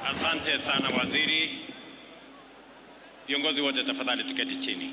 Asante sana waziri. Viongozi wote tafadhali tuketi chini.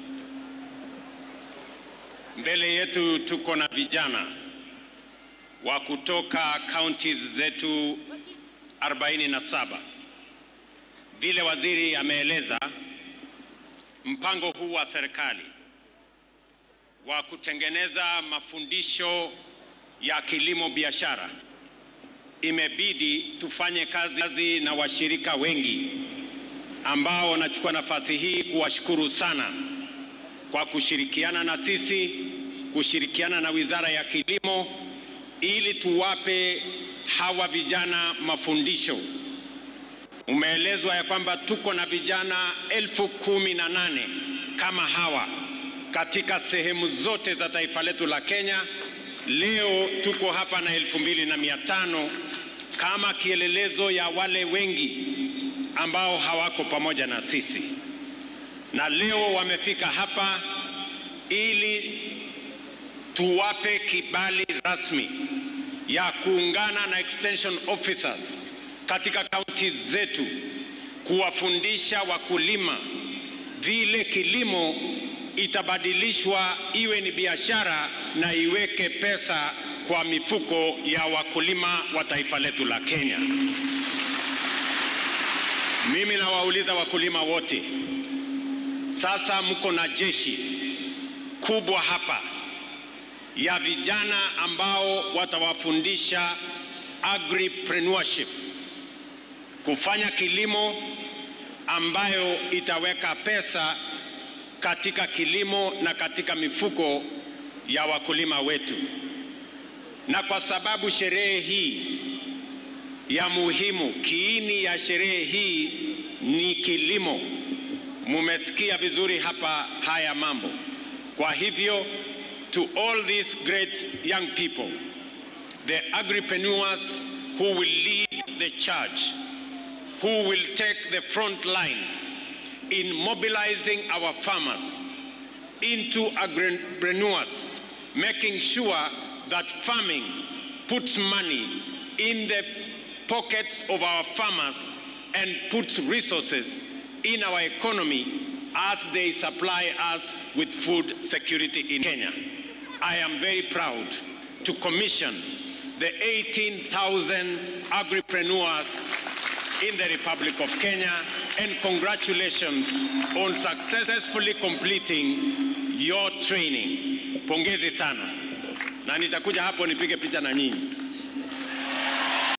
Mbele yetu tuko na vijana wa kutoka counties zetu 47. Vile waziri ameeleza, mpango huu wa serikali wa kutengeneza mafundisho ya kilimo biashara imebidi tufanye kazi na washirika wengi ambao nachukua nafasi hii kuwashukuru sana kwa kushirikiana na sisi, kushirikiana na Wizara ya Kilimo ili tuwape hawa vijana mafundisho. Umeelezwa ya kwamba tuko na vijana elfu kumi na nane kama hawa katika sehemu zote za taifa letu la Kenya. Leo tuko hapa na elfu mbili na mia tano kama kielelezo ya wale wengi ambao hawako pamoja na sisi, na leo wamefika hapa ili tuwape kibali rasmi ya kuungana na extension officers katika kaunti zetu kuwafundisha wakulima vile kilimo itabadilishwa iwe ni biashara na iweke pesa kwa mifuko ya wakulima wa taifa letu la Kenya. Mimi nawauliza wakulima wote, sasa mko na jeshi kubwa hapa ya vijana ambao watawafundisha agripreneurship, kufanya kilimo ambayo itaweka pesa katika kilimo na katika mifuko ya wakulima wetu. Na kwa sababu sherehe hii ya muhimu, kiini ya sherehe hii ni kilimo, mumesikia vizuri hapa haya mambo. Kwa hivyo to all these great young people, the agripreneurs who will lead the charge, who will take the front line in mobilizing our farmers into agripreneurs, making sure that farming puts money in the pockets of our farmers and puts resources in our economy as they supply us with food security in Kenya. I am very proud to commission the 18,000 agripreneurs in the Republic of Kenya and congratulations on successfully completing your training. Pongezi sana, na nitakuja hapo nipige picha na nyinyi.